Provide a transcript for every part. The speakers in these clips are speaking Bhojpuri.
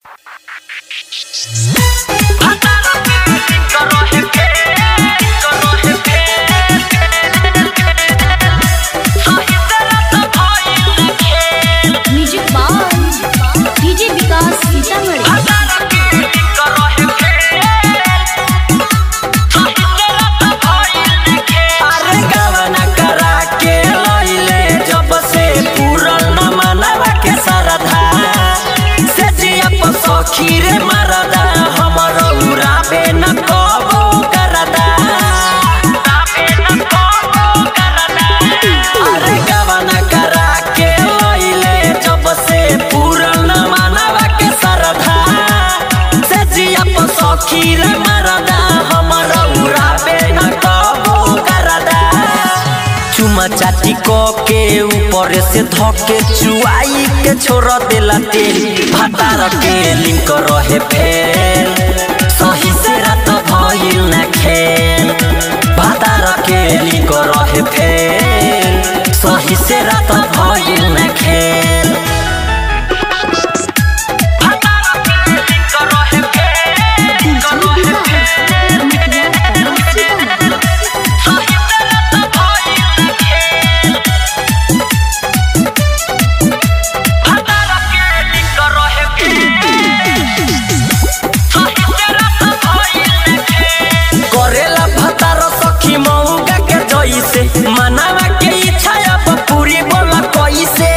music by DJ Vikas Sitamarhi अरे गवना करा के लइले जब से पूरल न मनवा के सरधा से जिया पर सखी रे मरदा हमर उड़ाबे न कबो करदा अरे गवना करा के लइले जब से पूरल न मनवा के सरधा से जिया पर सखी रे मरदा हमर उड़ाबे न कबो करदा चुमा चाटी क के ऊपर से धके चुआई के छोड़ देला तेल भातार के लिंक रहे फेल सही से रात भइल ना खेल भातार के लिंक रहे फेल सही से रात भइल ना खेल करेला भतार सखी मौगा के जइसे मनावा के इच्छा अब पूरी बोला कैसे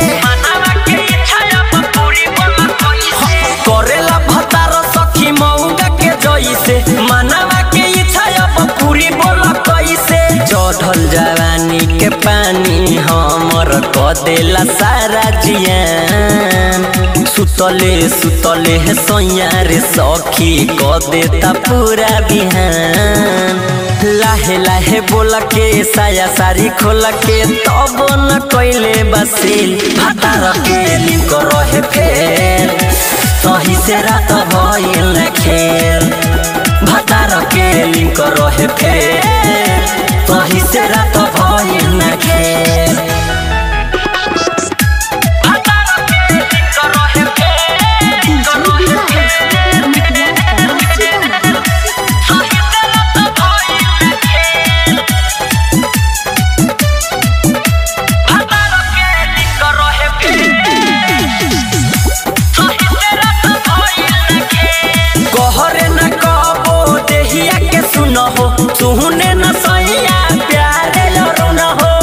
करेला भतार सखी मौगा के जइसे मनावा के इच्छा अब पूरी बोला कैसे चढ़ल जवानी के पानी हमर क देला सारा जियान सुतले सुतले है सैया रे सखी क देता पूरा बिहान लाहे लाहे बोला के साया सारी खोल के तब न कैले बसेल भातार के लिंक रहे फेल सही से रात भइल न खेल भातार के लिंक रहे फेल सही से रात भइल न खेल कहरे न कबो देहिया के सुनहो सुहने न सैया प्यारे लरो न हो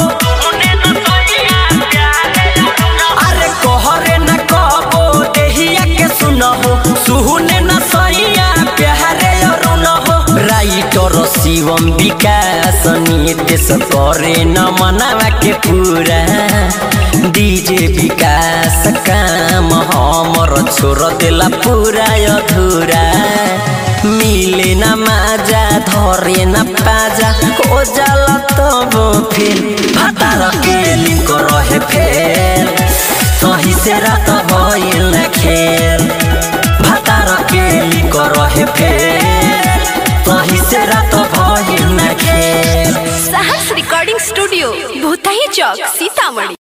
अरे कहरे न कबो देहिया के सुनहो सुहने न सैया प्यारे लरो न हो राइटर शिवम विकास नितेश करे न मनावा के पूरा डीजे विकास काम हमर छोड़ देला पूरा अधूरा मिले न माजा धरे न पाजा हो जाला तब फिर भातार के लिंक रहे फेल सही से रात भइल न खेल भातार के लिंक रहे फेल सही से रात भइल न खेल साहस रिकॉर्डिंग स्टूडियो भूतही चौक सीतामढ़ी